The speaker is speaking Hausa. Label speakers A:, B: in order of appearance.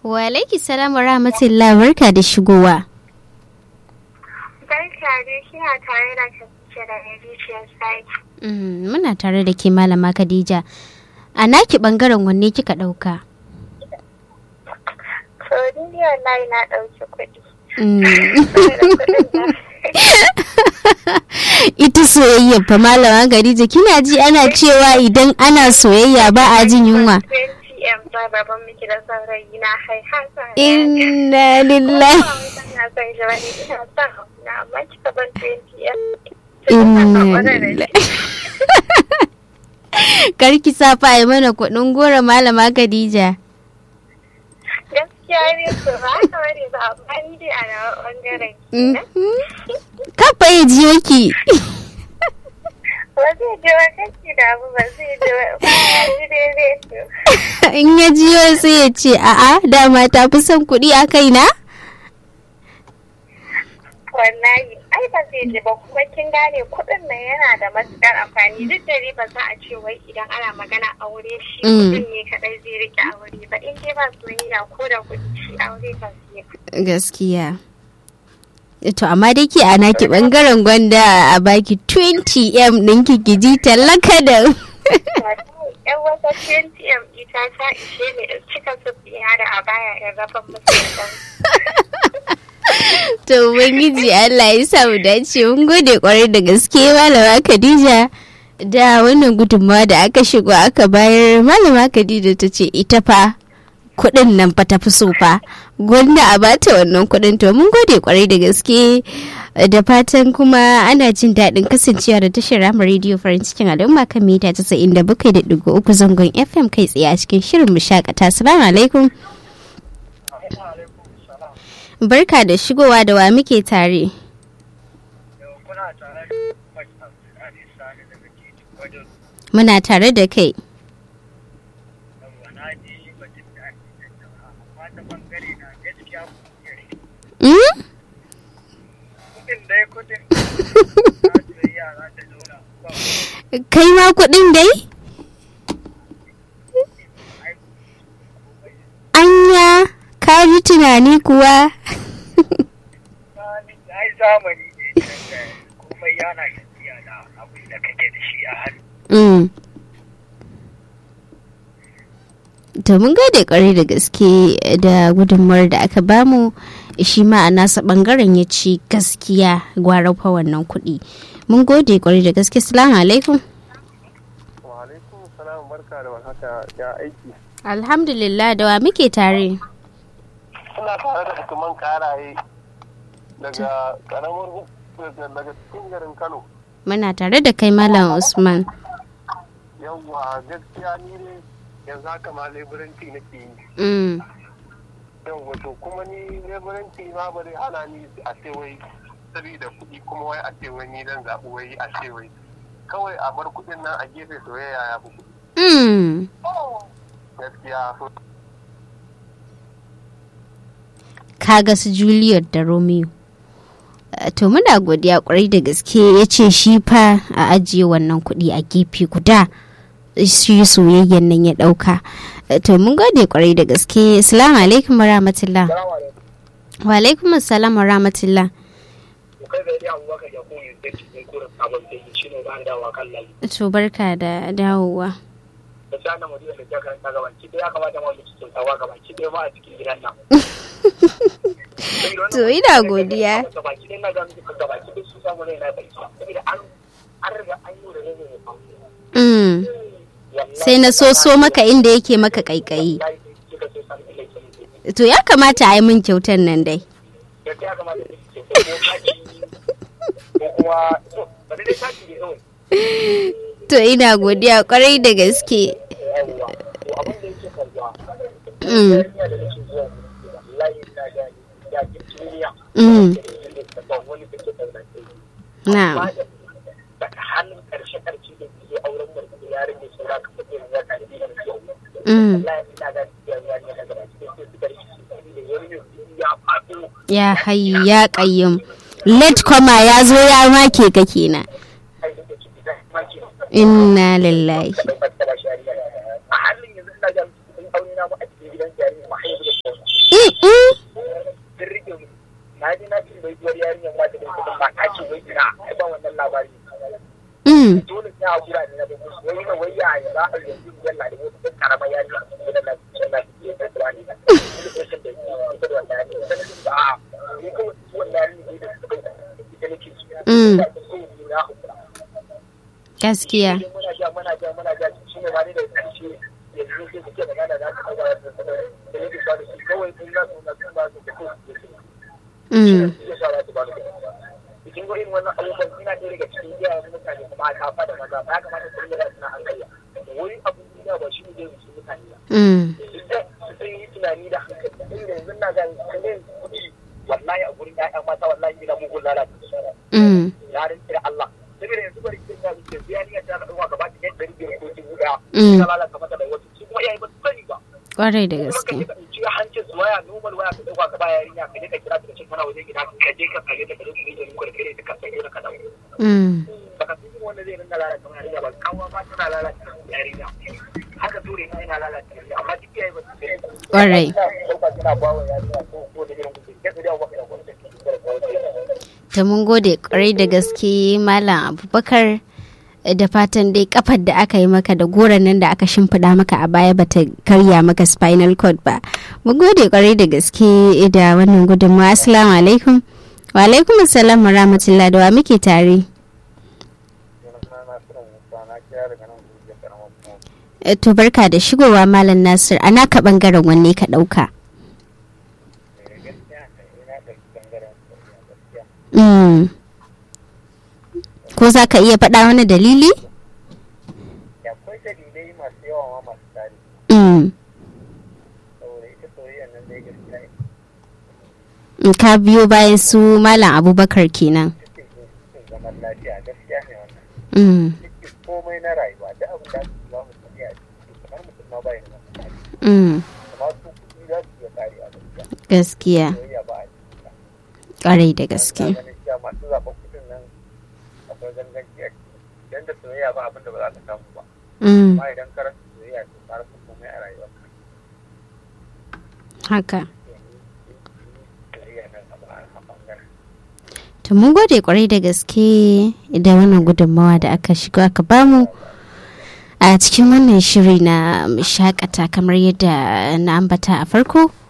A: Wa alaiki salam wa rahmatullah barka da shigowa.
B: Barka dai kina tare da Khadija da Rijiyar Saki.
A: Mm, Muna tare da ke malama Khadija. A naki bangaren wanne kika ɗauka?
B: So ni wallahi na ɗauki kuɗi.
A: Mm.
B: Saboda kuɗin da
A: Ita soyayya fa malama Khadija kina ji ana cewa idan ana soyayya ba a jin yunwa.
B: 20M ba baban miki da saurayi na hai hasa.
A: Inna lillahi.
B: Ina son shi wani ina son na amma kika ban 20M.
A: Inna lillahi. Karki sa fa yi mana kuɗin goro malama Khadija.
B: Gaskiya ne su ba haka bane ba amma ni dai a nawa ɓangaren kenan.
A: Kafa ya jiyo ki.
B: Ba zai je wa kanki da abu ba zai je wa ba ya ji daidai to.
A: In ya jiyo sai ya ce a'a dama ta fi son kuɗi a kaina?
B: Wallahi, ai ba zai ji ba kuma kin gane kuɗin nan yana da matuƙar amfani duk da dai ba za a ce wai idan ana magana aure shi
A: Mm.
B: kuɗin ne kaɗai zai rike aure ba in dai ba soyayya ko da kuɗi shi aure kan sai
A: Gaskiya. To amma dai ke ana ki bangaren gwanda a baki 20M ɗinki ki ji talaka da.
B: yan wata 20m ita ta ishe ne in cika su biya da a baya in rafa musu da ɗan
A: To Ubangiji Allah ya sa mu dace mun gode kwarai da gaske malama Khadija da wannan gudunmawa da aka shigo aka bayar malama Khadija ta ce ita fa kuɗin nan fa ta fi so fa gwanda a bata wannan kuɗin to mun gode kwarai da gaske da fatan kuma ana jin daɗin kasancewa da tashar rama rediyo farin cikin al'umma kan mita casa'in da bakwai da ɗigo uku zangon fm kai tsaye a cikin shirin mu shakata salamu alaikum barka da shigowa da wa muke tare muna tare da kai Mm? kai ma kuɗin dai anya ka ji tunani kuwa
C: ai zamani ne da komai yana tafiya da abin da kake da shi a hannu
A: Mm. To mun gode kwarai da gaske da gudunmawar da aka bamu shi ma a nasa bangaren ya ci gaskiya gwara fa wannan kuɗi. Mun gode kwarai da gaske. Salamu alaikum.
C: wa alaikum salam barka da warhaka ya aiki
A: Alhamdulillah da wa muke tare.
C: suna tare da hukuman karaye daga karamar hu- daga daga cikin garin kano
A: Muna tare da kai Malam Usman.
C: yawwa gaskiya ni ne yanzu haka ma leburanci nake yi
A: Mm.
C: yawwa to kuma ni leburanci ma ba zai hana ni a ce wai saboda kuɗi kuma wai a ce wai ni dan zaɓi wai a ce wai kawai a bar kuɗin nan a gefe soyayya ya fi kuɗi
A: Mm.
C: gaskiya so
A: Kaga su Juliet da Romeo. Eh, To muna godiya kwarai da gaske ya ce shi fa a ajiye wannan kuɗi a gefe guda shi soyayyen nan ya ɗauka. Eh, To mun gode kwarai da gaske. Assalamu alaikum wa rahmatullah. Wa alaikum assalam wa rahmatullah.
C: kai da ya abubakar ya koyi da cikin kurin sabon da yi shi ne ba da dawa kan layi
A: To barka da dawowa.
C: da sa na mutum da ta karanta gaban ki da ya kamata ma su sun tawa gaban ki da ma a cikin gidan nan
A: To ina godiya.
C: gaban ki na ga miki gaban ki su samu ne na bai saboda an an riga an yi da ne ne fa
A: Mm. Sai na so so maka inda yake maka kaikayi.
C: yayi kika so san ile ki
A: To ya kamata a yi min kyautar nan dai.
C: da ya kamata ki ce ko kaci ko kuma to ba dai kaci ne kawai
A: To ina godiya kwarai da gaske.
C: yawwa to abin da yake kalwa
A: Mm.
C: ya da nake zuwa wallahi ina ga ya ki duniya
A: Mm.
C: da wani da ke da
A: Na'am.
C: daga hannun karshe karshe da ke auren mutum ya rage saura ka mutum ya ka da biyan yau
A: Mm.
C: wallahi ina ga ya ya ne daga cikin sai su karshe da yau ya faɗo
A: Ya hayyu ya qayyum. Late koma ya zo ya make ka kenan.
C: ai da ciki da maki
A: Inna lillahi.
C: da fattala shari'a a halin yanzu ina ga cikin aure na mu a cikin gidan jari mu haihu da shi
A: Mm, mm.
D: sun rike mu na ji na cin bai duwar yarinyar ma da bai kudin ba ta ce wai ina ai ba wannan labari
A: Mm.
D: dole sai a gura ne na bai kusa wai na wai ya yi za a yanzu yalla da wata karamar yarinya a cikin da lafiyar lafiya ta tuwa ne da rashin da ita da wannan yarinya ta nufin ba a ni kawai su wannan yarinya ne da suka ita nake su
A: Mm.
D: da su ne na hukura
A: gaskiya
D: sai muna ja muna ja muna ja shi ne ma ne da karshe yanzu sai suke magana za su kawo da da nake ba da shi kawai sun za su na sun ba su da kai su
A: Mm.
D: ya sa za su ba da cikin gurin wannan abubuwan ina ɗaya daga cikin iyayen mutane kuma a kafa da maza ba ya kamata su rinda da suna hankali wani abu duniya ba shi ne zai musu mutane ba
A: Mm.
D: su san yi tunani da hankali inda yanzu na ga kanin kuɗi wallahi a gurin ƴaƴan mata wallahi ina mugun lalata
A: Mm.
D: ya rinci da Allah saboda yanzu bari kin ga zuciya sai ya ta ga ɗauka gaba ɗaya ɗari biyar ko dubu ɗaya
A: Mm.
D: ta lalata mata da wasu su kuma iyaye ba su sani ba
A: kwarai da
D: kuma ka
A: gaske
D: je ka ɗauki hancin su waya normal waya ka ɗauka ka ba yarinya ka je ka kira ta da cin kana waje gida ka je ka kare ta ka je ka yi da muku da kare ta ka sanya da ka dawo
A: Mm.
D: baka san wanda zai rinka lalata yarinya ba kawo ma tana lalata yarinya haka ture ma yana lalata yarinya amma duk yayi ba su sani
A: Kwarai.
D: ɗauka suna ba wa yarinya ko ko da irin kuɗi kai su da wani da wani da ke da wani
A: ta mun gode kwarai da gaske malam abubakar da fatan dai kafar da aka yi maka da goron nan da aka shimfiɗa maka a baya bata karya maka spinal cord ba mun gode kwarai da gaske da wannan gudunmawa assalamu alaikum wa alaikum assalam wa rahmatullah da wa muke tare Eh, to barka da shigowa malam nasir a naka bangaren wanne ka ɗauka Mm. ko za ka iya faɗa wani dalili
D: akwai dalilai masu yawa ma masu tari
A: Mm.
D: saboda ita soyayya nan dai gaskiya
A: In ka biyo bayan su malam abubakar kenan
D: cikin cikin zaman lafiya gaskiya ne wannan
A: Mm.
D: cikin komai na rayuwa da abin da su za mu sani a ciki kamar mutum ma bai da masu
A: Mm.
D: amma su kuɗi za su iya kare a gaskiya
A: gaskiya
D: soyayya ba a cikin
A: ƙwarai da gaske
D: ganin cewa masu zaɓen kuɗin nan akwai ganganci a ciki idan da soyayya ba abin da ba za ka samu ba
A: Mm.
D: amma idan ka rasa soyayya to ka rasa komai a rayuwa
A: haka
D: soyayya nan a ba- a ɓangaren
A: to mun gode kwarai da gaske da wannan gudunmawa da aka shigo aka bamu a cikin wannan shiri na mu shakata kamar yadda na ambata a farko